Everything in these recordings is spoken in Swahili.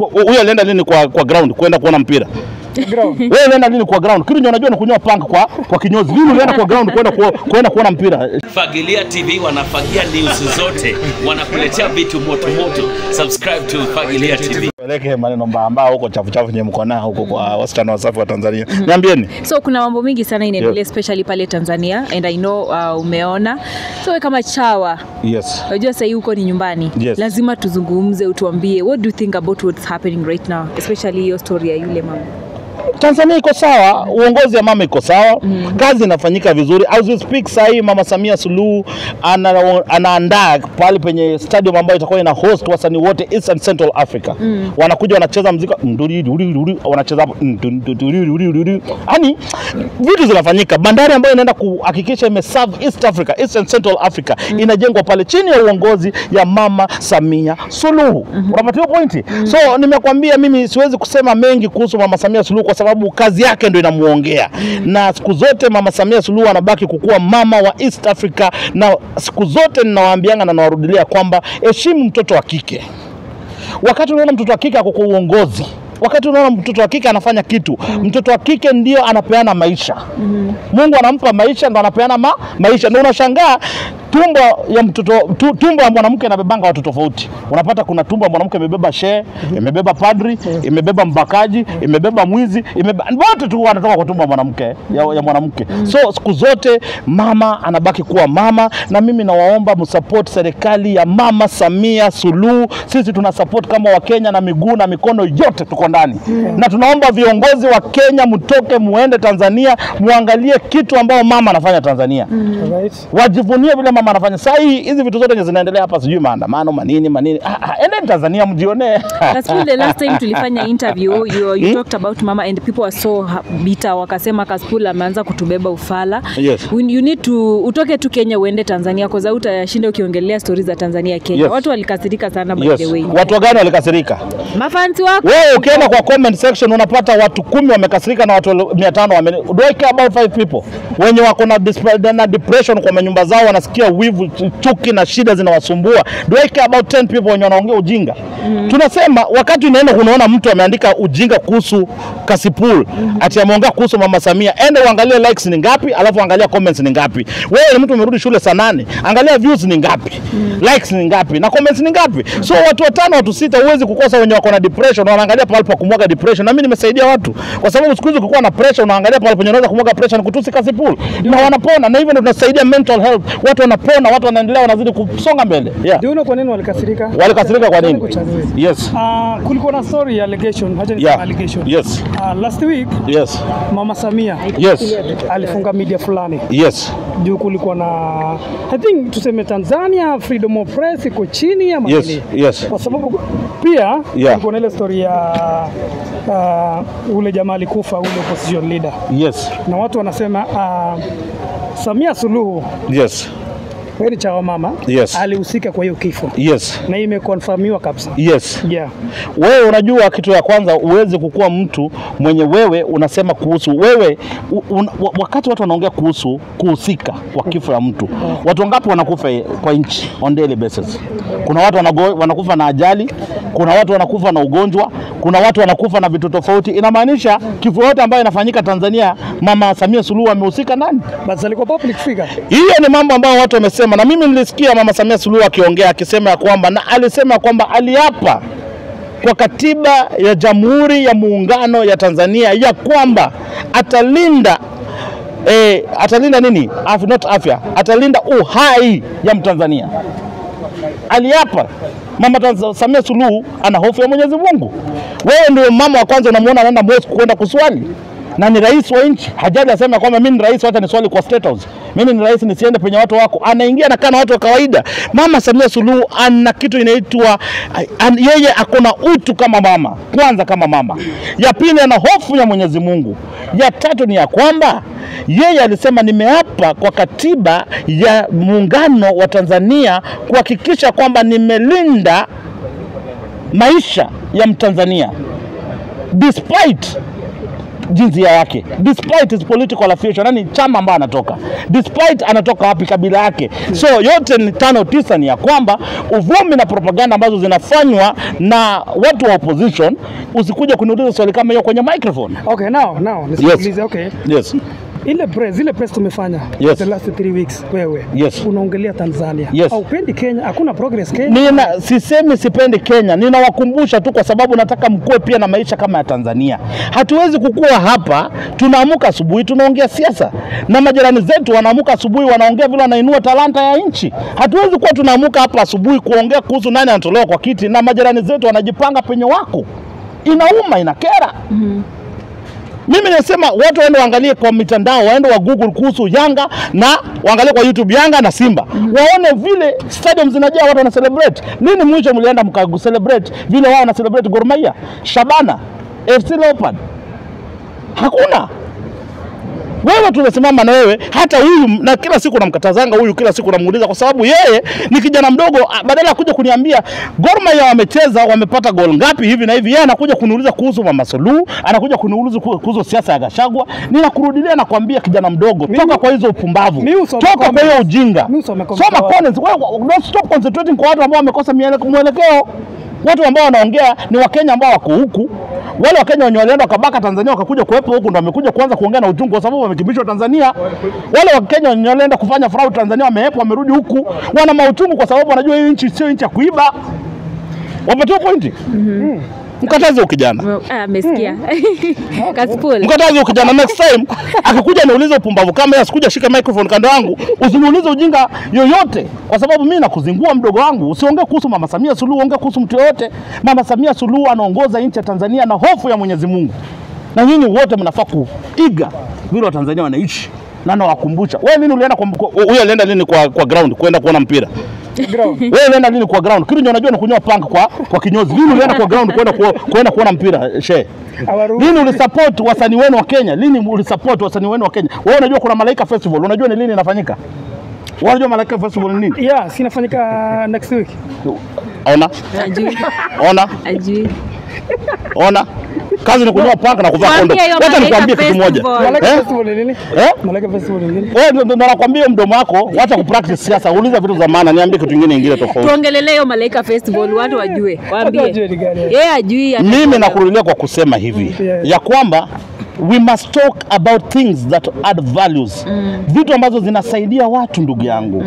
Ku- huyo alienda lini kwa, kwa ground kwenda kuona mpira wewe ulienda lini kwa ground kitu ndio unajua ni kunyoa panga kwa, kwa kinyozi lini ulienda kwa ground kwenda ku- kwenda kuona mpira Fagilia TV wanafagia news zote, wanakuletea vitu moto moto. Subscribe to Fagilia TV. peleke maneno mbaya mbaya huko chafu chafu nye mko nao huko kwa wasichana wasafi wa Tanzania niambieni so kuna mambo mingi sana inaendelea Yeah. especially pale tanzania and i know uh, umeona so we kama chawa yes unajua sahii huko ni nyumbani Yes. lazima tuzungumze utuambie what do you think about what's happening right now especially hiyo story ya yule mama Tanzania iko sawa, uongozi ya mama iko sawa mm. kazi inafanyika vizuri. As we speak saa hii mama Samia Suluhu ana, anaandaa pale penye stadium ambayo itakuwa ina host wasanii wote East and Central Africa mm. wanakuja wanacheza mziki nduri nduri nduri wanacheza hapo nduri nduri nduri nduri, yani vitu zinafanyika. Bandari ambayo inaenda kuhakikisha imeserve East Africa, East and Central Africa mm. inajengwa pale chini ya uongozi ya mama Samia Suluhu mm-hmm. unapata hiyo pointi mm. so nimekwambia mimi siwezi kusema mengi kuhusu mama Samia Suluhu kwa sababu kazi yake ndio inamuongea mm. na siku zote mama Samia Suluhu anabaki kukuwa mama wa East Africa, na siku zote ninawaambianga na nawarudilia kwamba heshimu mtoto wa kike. Wakati unaona mtoto wa kike ako kwa uongozi, wakati unaona mtoto wa kike anafanya kitu, mtoto wa kike ndio anapeana maisha. Mungu anampa maisha, ndo anapeana ma, maisha. Ndio unashangaa tumbo ya mtoto tu, tumbo ya mwanamke inabebanga watu tofauti. Unapata kuna tumbo ya mwanamke imebeba shehe, imebeba padri, imebeba mbakaji, imebeba mwizi, imebeba wote tu wanatoka kwa tumbo ya mwanamke ya, ya mwanamke. So siku zote mama anabaki kuwa mama, na mimi nawaomba msupport serikali ya mama Samia Suluhu. Sisi tuna support kama Wakenya na miguu na mikono yote tuko ndani na tunaomba viongozi wa Kenya mtoke muende Tanzania muangalie kitu ambao mama anafanya Tanzania Right. wajivunie vile mama anafanya. Saa hii hizi vitu zote zenye zinaendelea hapa, sijui maandamano manini manini, ah, ah, endeni Tanzania mjionee. Kaspool, the last time tulifanya interview you, you talked about mama and people were so ha- bitter wakasema Kaspool ameanza kutubeba ufala Yes. We- you need to utoke tu Kenya uende Tanzania kwa sababu utashinda ukiongelea stories za Tanzania Kenya Yes. watu walikasirika sana by Yes. the way Watu gani walikasirika? mafansi wako Wewe ukienda kwa comment section unapata watu kumi wamekasirika na watu mia tano wame... Do I care about five people wenye wako na, dis- na depression kwa manyumba zao, wanasikia wivu, chuki na shida zinawasumbua. Do I care about 10 people wenye wanaongea ujinga? Tunasema wakati unaenda unaona mtu ameandika ujinga kuhusu Kasipul ati ameongea kuhusu mama Samia, ende uangalie likes ni ngapi, alafu angalia comments ni ngapi. Wewe ni mtu umerudi shule saa nane, angalia views ni ngapi, likes ni ngapi na comments ni ngapi. So watu watano watu sita, huwezi kukosa wenye wako na depression, wanaangalia pahali pa kumwaga depression. Na mimi nimesaidia watu, kwa sababu siku hizi ukikuwa na pressure, unaangalia pahali penye unaweza kumwaga pressure, ni kutusi Kasipul na wanapona, na hivyo ndio tunasaidia mental health. Watu wanapona, watu wanaendelea, wanazidi kusonga mbele. Yeah. Ndio unaona kwa nini walikasirika? Walikasirika kwa nini? Kuchanue. Yes. Ah, kulikuwa na story ya allegation, hacha niseme Yeah. allegation. Yes. Ah, last week Yes. Mama Samia Yes. alifunga media fulani Yes. juu kulikuwa na I think tuseme Tanzania freedom of press iko chini ama Yes. nini? Yes. Kwa sababu pia Yeah. kulikuwa na ile story ya uh, ule jamaa alikufa ule opposition leader Yes. na watu wanasema uh, Samia Suluhu Yes. wewe ni chawa mama Yes. alihusika kwa hiyo kifo Yes. na imekonfirmiwa kabisa. Yes. Yeah. Wewe unajua kitu ya kwanza, uweze kukuwa mtu mwenye wewe unasema kuhusu wewe u, un, wa- wakati watu wanaongea kuhusu kuhusika kwa kifo ya mtu, watu wangapi wanakufa kwa nchi on daily basis? Kuna watu wanago, wanakufa na ajali, kuna watu wanakufa na ugonjwa, kuna watu wanakufa na vitu tofauti. Inamaanisha kifo yote ambayo inafanyika Tanzania, Mama Samia Suluhu amehusika ndani. Basi alikuwa public figure. Hiyo ni mambo ambayo watu wamesema, na mimi nilisikia Mama Samia Suluhu akiongea akisema ya kwamba, na alisema kwamba aliapa kwa katiba ya Jamhuri ya Muungano ya Tanzania ya kwamba atalinda eh, atalinda nini? Afya, not afya, atalinda uhai ya Mtanzania. Aliapa Mama Tanz- Samia Suluhu ana hofu ya Mwenyezi Mungu. Wewe ndio mama wa kwanza unamuona anaenda mosque kwenda kuswali na ni rais wa nchi. Hajali asema kwamba mimi ni rais, wacha niswali kwa State House. Mimi ni rais, nisiende penye watu wako. Anaingia na kana watu wa kawaida. Mama Samia Suluhu ana kitu inaitwa an, yeye akona utu kama mama, kwanza kama mama. Ya pili ana hofu ya Mwenyezi Mungu. Ya tatu ni ya kwamba yeye alisema nimeapa kwa katiba ya muungano wa Tanzania kuhakikisha kwamba nimelinda maisha ya Mtanzania despite jinsia yake despite his political affiliation, yani chama ambayo anatoka, despite anatoka wapi, kabila yake. So yote ni tano tisa ni ya kwamba uvumi na propaganda ambazo zinafanywa na watu wa opposition. Usikuja kuniuliza swali kama hiyo kwenye microphone. Okay, now now nisikilize. Okay, Yes. ile press ile press tumefanya Yes. the last three weeks, wewe Yes. unaongelea Tanzania, Yes. haupendi Kenya, hakuna progress Kenya. Nina, sisemi sipendi Kenya, ninawakumbusha tu kwa sababu nataka mkuwe pia na maisha kama ya Tanzania. Hatuwezi kukua hapa, tunaamuka asubuhi tunaongea siasa na majirani zetu wanaamuka asubuhi wanaongea vile wanainua talanta ya nchi. Hatuwezi kuwa tunaamuka hapa asubuhi kuongea kuhusu nani anatolewa kwa kiti na majirani zetu wanajipanga penye wako. Inauma, inakera. Mimi nasema watu waende waangalie kwa mitandao, waende wa Google kuhusu Yanga na waangalie kwa YouTube Yanga na Simba, waone vile stadium zinajaa watu wana celebrate. Lini mwisho mlienda mka celebrate vile wao wana celebrate Gor Mahia, Shabana, FC Leopard? Hakuna. Wewe tunasimama na wewe, hata huyu na kila siku namkatazanga huyu, kila siku namuuliza, kwa sababu yeye ni kijana mdogo. ah, Badala ya kuja kuniambia Gor Mahia wamecheza wamepata gol ngapi hivi na hivi, yeye anakuja kuniuliza kuhusu Mama Suluhu, anakuja kuniuliza ku- kuhusu siasa ya Gashagwa. Ninakurudilia na kuambia kijana mdogo, toka kwa hizo upumbavu, mi usome toka kwa hiyo comments. ujinga, Mi usome comments soma za watu. comments. Wewe don't stop concentrating kwa watu ambao wamekosa miele- mwelekeo. Watu ambao wanaongea ni Wakenya ambao wako huku. Wale Wakenya wenye walienda wakabaka Tanzania wakakuja kuwepo huku ndo wamekuja kuanza kuongea na uchungu kwa sababu wamekimbishwa Tanzania. Wale Wakenya wenye walienda kufanya fraud Tanzania wamehepa wamerudi huku wana mauchungu kwa sababu wanajua hii nchi sio nchi ya kuiba. Wapatiwa pointi. Mkatazi huyu kijana. Ah, amesikia Kasipul. Mkatazi huyu kijana next time akikuja niulize upumbavu kama yeye asikuja shika microphone kando yangu, usiniulize ujinga yoyote kwa sababu mimi nakuzingua mdogo wangu. Usiongee kuhusu Mama Samia Suluhu, ongea kuhusu mtu yoyote. Mama Samia Suluhu anaongoza nchi ya Tanzania na hofu ya Mwenyezi Mungu, na nyinyi wote mnafaa kuiga vile Watanzania wanaishi na nawakumbusha. Wewe lini ulienda kwa kwa- huyo alienda lini kwa, kwa ground kwenda kuona mpira? Ground. Wewe ulienda lini kwa ground? Kitu ndio unajua ni kunyoa panga kwa kwa kinyozi. Lini ulienda kwa ground kwenda kuo- kwenda kuona mpira? She. Hawaruhusu. Lini ulisupport wasanii wenu wa Kenya? Lini ulisupport wasanii wenu wa Kenya? Wewe unajua kuna Malaika Festival, unajua ni lini inafanyika? Wewe unajua Malaika Festival ni nini? Yeah, sinafanyika next week. Ona, Ajui. ona, Ajui. ona. Kazi ni kunyoa panga na kuvaa Mwambie kondo. hiyo Wacha Malaika nikwambie kitu moja. Festival. Malaika Eh? Festival ni nini? Eh? Malaika Festival ni nini? Wewe ndo ndo nakwambia mdomo wako, wacha kupractice siasa, uliza vitu za maana, niambie kitu kingine ingine tofauti. Tuongelele hiyo Malaika Festival watu wajue. Waambie. wajue ni gani. Yeye ajui. hata- Mimi nakurudia kwa kusema hivi Yeah. ya kwamba we must talk about things that add values, vitu ambazo zinasaidia watu, ndugu yangu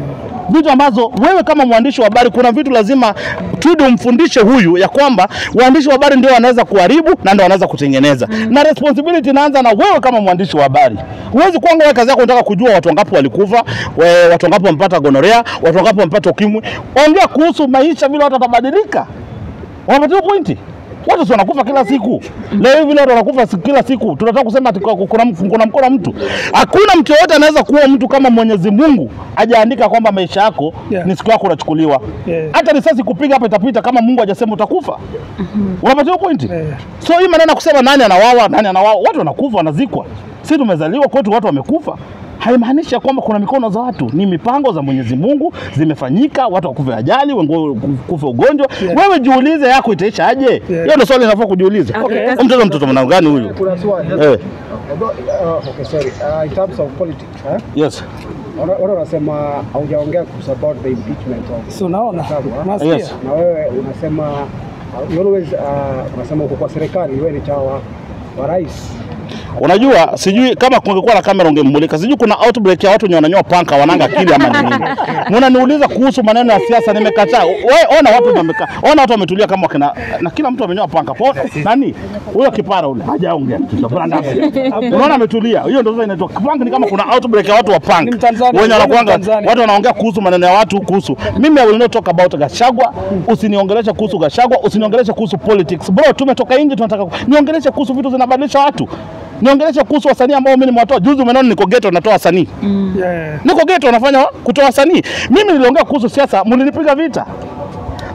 vitu ambazo wewe kama mwandishi wa habari, kuna vitu lazima tudi umfundishe huyu ya kwamba waandishi wa habari ndio wanaweza kuharibu na ndio wanaweza kutengeneza, na responsibility inaanza na wewe kama mwandishi wa habari. Huwezi kuanga wewe kazi yako unataka kujua watu wangapi walikufa, we- watu wangapi wamepata gonorea, watu wangapi wamepata ukimwi. Ongea kuhusu maisha, vile watu watabadilika. Wanapatiwa pointi. Watu si wanakufa kila siku. Leo hivi leo wanakufa si- kila siku. Tunataka kusema ati kuna, kuna, kuna mkono wa mtu. Hakuna mtu yoyote anaweza kuwa mtu kama Mwenyezi Mungu hajaandika kwamba maisha yako Yeah. ni siku yako unachukuliwa. Yeah. Hata risasi kupiga hapa itapita kama Mungu hajasema utakufa. Unapatiwa pointi. Yeah. So hii maneno ya kusema nani anawawa, nani anawawa, watu wanakufa, wanazikwa. Sisi tumezaliwa kwetu watu wamekufa. Haimaanishi ya kwamba kuna mikono za watu, ni mipango za Mwenyezi Mungu zimefanyika, watu wakufe ajali, wengi kufe ugonjwa. Yeah. Wewe jiulize yako itaisha aje? Hiyo ndio swali linafaa kujiuliza. Okay. Huyu Mtoto mtoto mwana gani huyu? Kuna swali. Eh, Although, uh, okay, sorry. Uh, in terms of politics, eh? yes. Wana- Wana wanasema haujaongea kuhusu about the impeachment of So unaona? Gachagua. Unasikia? Yes. na wewe unasema uh, you always uh, unasema uko kwa serikali, wewe ni chawa wa, wa rais. Unajua, sijui kama kungekuwa na kamera ungemulika. Sijui kuna outbreak ya watu wenye wananyoa panka wananga akili ama ni nini. Mnaniuliza kuhusu maneno ya siasa, nimekataa. Wewe ona watu wamekaa, ona watu wametulia kama wakina, na kila mtu amenyoa panka. Po, nani huyo kipara ule hajaongea kitu. Branda. Unaona ametulia. Hiyo ndio sasa inaitwa punk. Ni kama kuna outbreak ya watu wa Ni punk Mtanzania, wenye ni wanakuanga Mtanzania. watu wanaongea kuhusu maneno ya watu kuhusu. Mimi I will not talk about Gashagwa. Usiniongeleshe kuhusu Gashagwa, usiniongeleshe kuhusu politics. Bro, tumetoka nje tunataka ku- niongeleshe kuhusu vitu zinabadilisha watu. Niongeleshe kuhusu wasanii ambao mimi nimewatoa. Juzi umeona niko ghetto natoa wasanii. Yeah. Niko ghetto nafanya kutoa wasanii. Mimi niliongea kuhusu siasa, mlinipiga vita.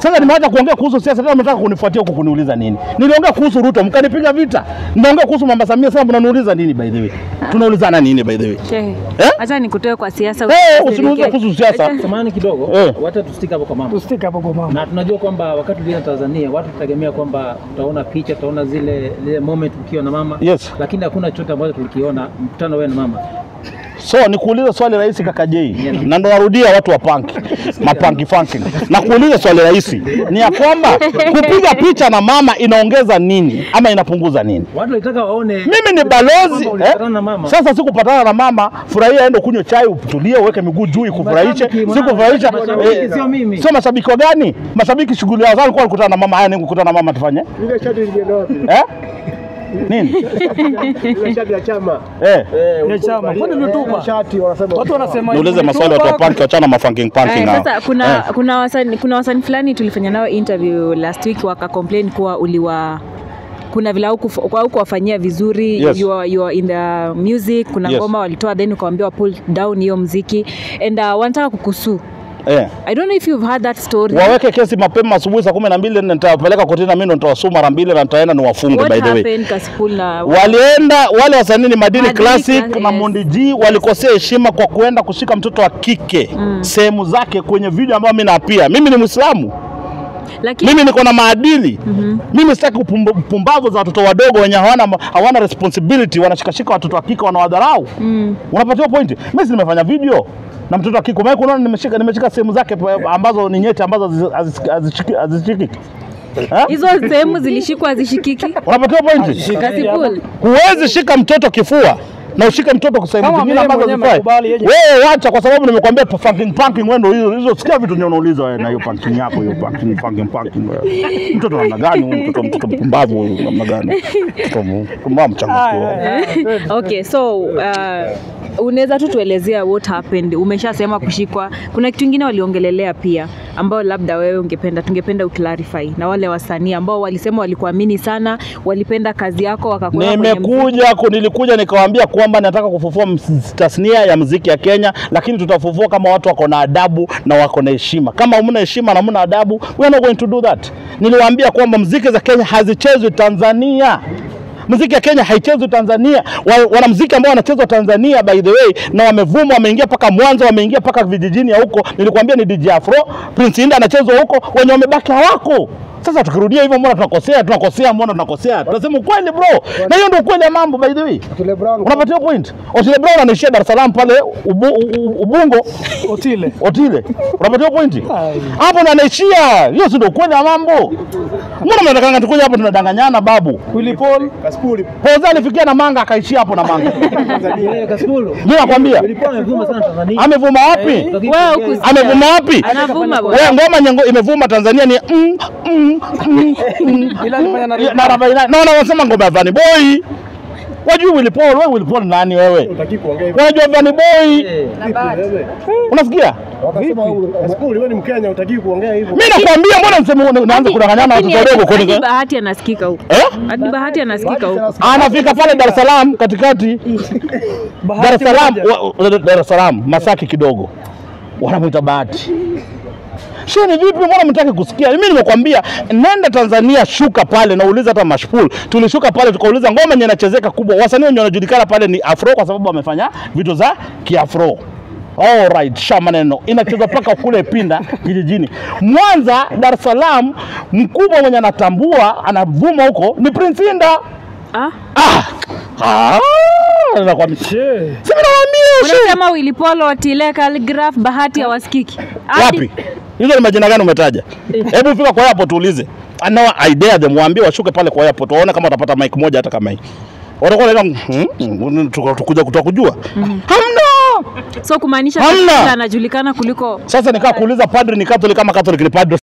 Sasa nimeacha kuongea kuhusu siasa, tena mnataka kunifuatia huku kuniuliza nini? Niliongea kuhusu Ruto, mkanipiga vita. Ninaongea kuhusu Mama Samia, sasa mnaniuliza nini by the way? Tunaulizana nini by the way? Shehe, Eh? acha nikutoe kwa siasa. Eh, usikasirike. usiniulize kuhusu siasa. Acha- Samahani kidogo, Eh. wacha tusitike hapo kwa mama. Tusitike hapo kwa mama. Na tunajua kwamba wakati ulienda Tanzania watu tutegemea kwamba tutaona picha, tutaona zile zile moment ukiwa na mama. Yes. Lakini hakuna chochote ambacho tulikiona mkutano wewe na mama. So nikuulize swali rahisi kaka Jay, na ndo narudia watu wa punk mapanki funky, na kuuliza swali rahisi ni ya kwamba kupiga picha na mama inaongeza nini ama inapunguza nini? Watu walitaka waone Mimi ni balozi kwamba eh? ulipatana na mama. Sasa sikupatana na mama, furahia, ende kunywa chai, utulie, uweke miguu juu ikufurahishe. Mashabiki, mwanangu, Sikufurahisha mashabiki, sio mimi. sio mashabiki wa gani? Mashabiki shughuli yao sana, kwa kukutana na mama. Haya, ni kukutana na mama tufanye Ile shati ilienda wapi? eh? Nini Ile shati ya chama. eh? Ya chama. Kwani Ile ulitupa? shati wanasema Watu wanasema Niulize maswali watu wa punk, wachana mafunking punking Eh, hao. sasa kuna Eh. kuna wasanii kuna wasanii fulani tulifanya nao interview last week waka complain kuwa uliwa kuna vile haukuwafanyia vizuri Yes. you, are, you are in the music kuna Yes. ngoma walitoa then ukawambia pull down hiyo mziki and uh, wanataka kukusuu Eh. i don't know if you've heard that story waweke kesi mapema asubuhi saa kumi na mbili na nitawapeleka kotini na mimi ndo nitawasuu mara mbili na nitaenda niwafunge what by the way. happened Kasipul na Walienda wale wasanii ni Madini Madini Classic Classic, na yes. Mondi G walikosea heshima kwa kuenda kushika mtoto wa kike sehemu zake kwenye video ambayo mimi napia. Mimi ni Muislamu, lakini mimi niko na maadili. Mimi sitaki upumb- upumbavu za watoto wadogo wenye hawana hawana responsibility, wanashikashika watoto wa kike wanawadharau. Unapatiwa pointi. Mimi si nimefanya video na mtoto wa kike, maana unaona nimeshika nimeshika sehemu zake pa- ambazo ni nyeti ambazo hazi- hazi- hazishiki- hazishikiki. Eh? hizo sehemu zilishikwa hazishikiki Unapatiwa pointi. Kasipul Huwezi shika mtoto kifua na ushike mtoto kwa sehemu Kama zingine yeye ambazo mwenyewe zifai. amekubali yeye. Wewe wacha, kwa sababu nimekuambia pa- funking punking, wewe ndio hizo hizo, sikia vitu ndio unauliza wewe na hiyo punking yako hiyo punking funking punking. wewe. Mtoto namna gani huyu? Mtoto mtoto mpumbavu huyu namna gani? Mtoto mpumbavu mchangamfu. okay so uh, unaweza tu tuelezea what happened umeshasema kushikwa kuna kitu ingine waliongelelea pia ambao labda wewe ungependa tungependa uclarify na wale wasanii ambao walisema walikuamini sana walipenda kazi yako wakakuweka kwenye mziki. Nimekuja ku- nilikuja nikawaambia kwamba nataka kufufua ms- tasnia ya muziki ya Kenya, lakini tutafufua kama watu wako na adabu na wako na heshima. Kama hamna heshima na hamna adabu, we are not going to do that. Niliwaambia kwamba muziki za Kenya hazichezwi Tanzania. Muziki ya Kenya haichezwi Tanzania. Wa- Wanamuziki ambao wanachezwa Tanzania by the way, na wamevuma, wameingia mpaka Mwanza, wameingia mpaka vijijini ya huko. Nilikwambia ni DJ Afro, Prince Inda anachezwa huko, wenye wamebaki hawako. Sasa tukirudia hivyo, mbona tunakosea? Tunakosea, mbona tunakosea? Tunasema ukweli bro, na hiyo ndio ukweli ya mambo by the way. Otile Brown Unapatia point. Otile Brown anaishia Dar es Salaam pale ubu, u- Ubungo Otile. Otile. Unapatia point. Ai. Hapo ndo anaishia. Hiyo si ndio ukweli wa mambo. Mbona mnataka tukuja hapo tunadanganyana babu? Willy Paul. Kaspuli Poza alifikia na manga akaishia hapo na manga. Eh, Kasipul. Mimi nakwambia. Ilikuwa amevuma sana Tanzania. Amevuma wapi? Wewe hukusikia. Amevuma wapi? anavuma bwana. Wewe ngoma nyengo imevuma Tanzania ni mm, mm, mm, mm, Ila alifanya na na Rabaina. Naona wanasema ngoma ya Vanny Boy. Wajui Willy Paul, wewe Willy Paul nani wewe? utaki kuongea hivyo. Unajua Vanny Boy? Eh, Wewe. Unasikia? Wakasema Kaspuli wewe ni Mkenya utaki kuongea hivyo. Mimi nakwambia mbona msemo unaanza kudanganyana na Lakini watoto wadogo hadi kwani? bahati anasikika huko Eh? hadi bahati anasikika huko Anafika pale Dar es Salaam katikati Dar es Salaam moja. wa- Dar es Salaam Masaki kidogo. Wanamwita Bahati. Sheni vipi, mbona mtaki kusikia? Mimi nimekwambia nenda Tanzania, shuka pale na uulize hata Mashpul. Tulishuka pale tukauliza ngoma yenye inachezeka kubwa. Wasanii wenye wanajulikana pale ni Afro kwa sababu wamefanya vitu za Kiafro. All right, sha maneno inachezwa mpaka kule Pinda kijijini. Mwanza, Dar es Salaam, mkubwa mwenye anatambua anavuma huko ni Prince Inda. ah? Ah! Ah! Nakwambia. She. Si nakwambia, she. unasema Willy Paul Otile Calligraph bahati hawasikiki Hadi- Wapi? Hizo ni majina gani umetaja? Hebu fika kwa airport uulize. Anao idea them waambie washuke pale kwa airport waone kama watapata mic moja hata kama hii. Watakuwa wanaenda hmm, tukuja kutoka kujua. Hamna. so kumaanisha Hamna. Kasipul anajulikana kuliko Sasa nikaa kuuliza padri ni Catholic kama Catholic ni padri